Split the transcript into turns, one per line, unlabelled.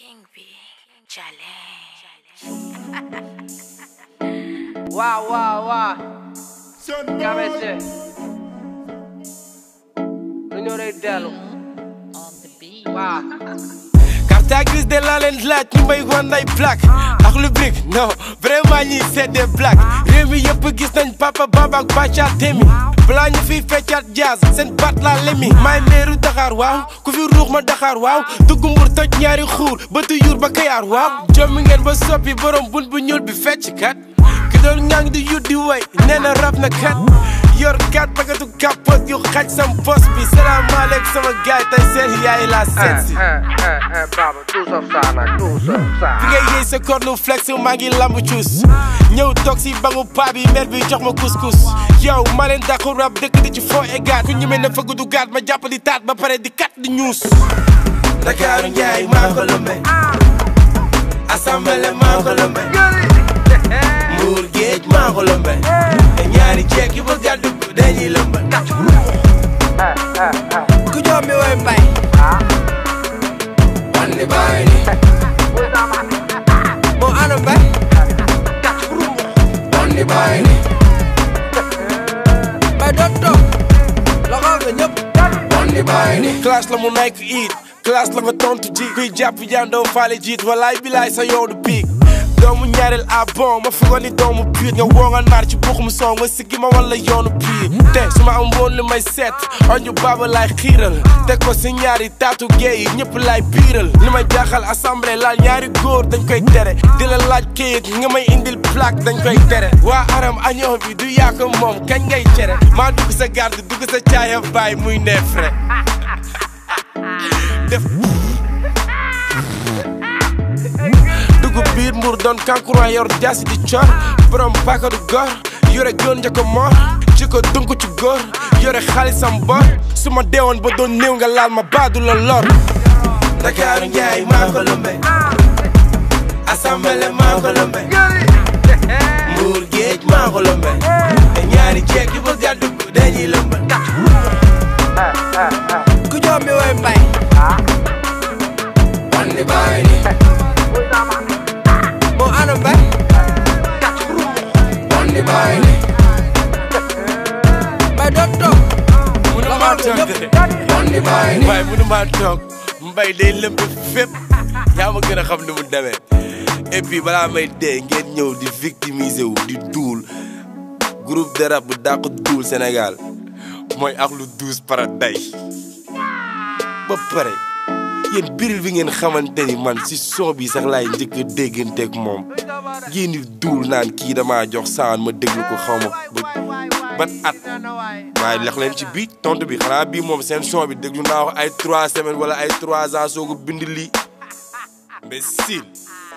King B challenge.
Wow, wow, wow. Cabece. lu ñëw day dellu. waaw.
carte grise de laa leen laaj ñu may wan ay plaque ak lu brique non vraiment ñi c'est des blagues réew mi yëpp gis nañ papa baba ak bàcca temi balaa ñu fiy feccaat jazz seen baat laa lemi maay meeru Dakar waaw ku fi ruux ma Dakar waaw dugg mbur toj ñaari xuur bëtu yuur ba kayaar waaw jommi ngeen ba soppi borom bun bu ñuul bi fecc kat ki doon ñang di yut di way nee na rab na kat yor kat bagatu kapot yu xaj sam pos bi salaamaaleykum sama gaay tey seen yaay laa seet si
Baba tout sauf ça nag tout sauf ça.
fi ngay yëy sa cornu flex maa ngi lamb cuus ñëw toog si bangu paa bi mer bi jox ma couscous yow ma leen dàqu rab dëkk di ci foo egaat ku ñemee na fëgg du gaat ma jàpp di taat ba pare di kat di ñuus Dakaaru Njaay maa ko lëmbe assemblée maa ko lëmbe Mbuur géej maa ko lëmbe te ñaari ceek yi ba gàddu dañuy lëmbe ku jox mi way mbay wandi baay ni moo ana mbay wandi baay ni mbay doon toog loxo nga ñëpp wandi baay ni classe la mu nekk it classe la nga tontu ji kuy jàpp jandoo faale jiit walaay bilaay sa yow du piig doomu ñaareel a bon ma fugoon ni doomu biir nga woo nga naar ci buxum soo nga siggi ma wala yoonu piir te su ma am woon li may seet oñu baaba laay xiiral teg ko si ñaari taatu géey yi ñëpp laay biiral li may jaaxal assemblée laal ñaari góor dañ koy tere di la laaj kayit nga may indil plaque dañ koy tere waa aram añoo bi du yaa ko moom kañ ngay cere maa dugg sa garde dugg sa caaya baay muy neefre def dugg biir mbur doon kankuran yor jaasi di cor borom baka du gor yore gën njëkko mor ci ko dunk ci góor yore xaalisam bor su ma deewoon ba doon néew nga laal ma baadu la lor Dakaaru Njaay maa ko lëmbe assemblée maa ko lëmbe mbuur géej maa ko lëmbe te ñaari ceek yi ba gàddu dañuy lëmbe ku jox mi way mbay wandi baay ni moo ana mbay wandi baay ni mbay doon toog munu maa toog de wandi baay ni mbay munu maa toog mbay day lëmb fépp yaa ma gën a xam ni mu demee et puis balaa may dee ngeen ñëw di victimiser wu di duul groupe de rap bu dàq duul Sénégal mooy ak lu douze paradise ba pare yéen biril bi ngeen xamante ni man si son bi sax laay njëkk a dégganteeg moom ngeen di duul naan kii damaa jox saan ma déglu ko xaw ma ba ban at waaye lex leen ci bii tontu bi xanaa bii moom seen son bi déglu naa ko ay trois semaines wala ay trois ans soo ko bind lii mais sil